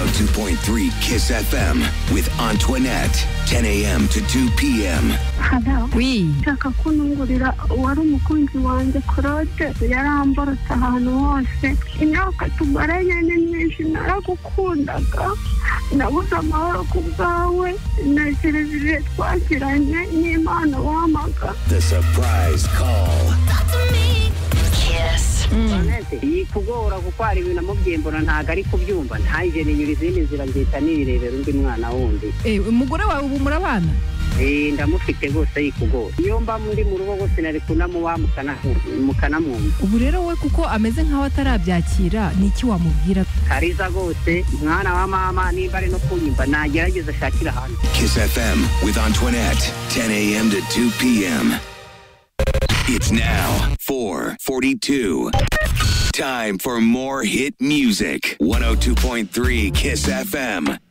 1053 Kiss FM with Antoinette. 10 a.m. to 2 p.m. haba Oui. ushaka kunungurira uwari umukunzi wanjye claude yaramborotse ahantu hose imyaka tumaranye ni myinshi naragukundaga nabuze amahoro ku bwawe na serivisi twagiranye n'impano wampaga The surprise call. Kiss. iyi kugora gutwara ibintu amubyembura ntabwo ari kubyumva ntange ninyura izindi nzira nzita nirebera undi mwana wundi Eh, umugore wawe ubu murabana Eh, ndamufite rwose iyi kugora iyo mba muri mu rugo rwose nari kunamuha mukanamwumva ubu rero we kuko ameze nk'aho atarabyakira niki wamubwira kariza rwose mwana wa mama nimba ari no kunyumva nagerageza ashakire ahantu Kiss FM with Antoinette. 10 a.m. to 2 p.m. It's now 442. Time for more hit music. 102.3 Kiss FM.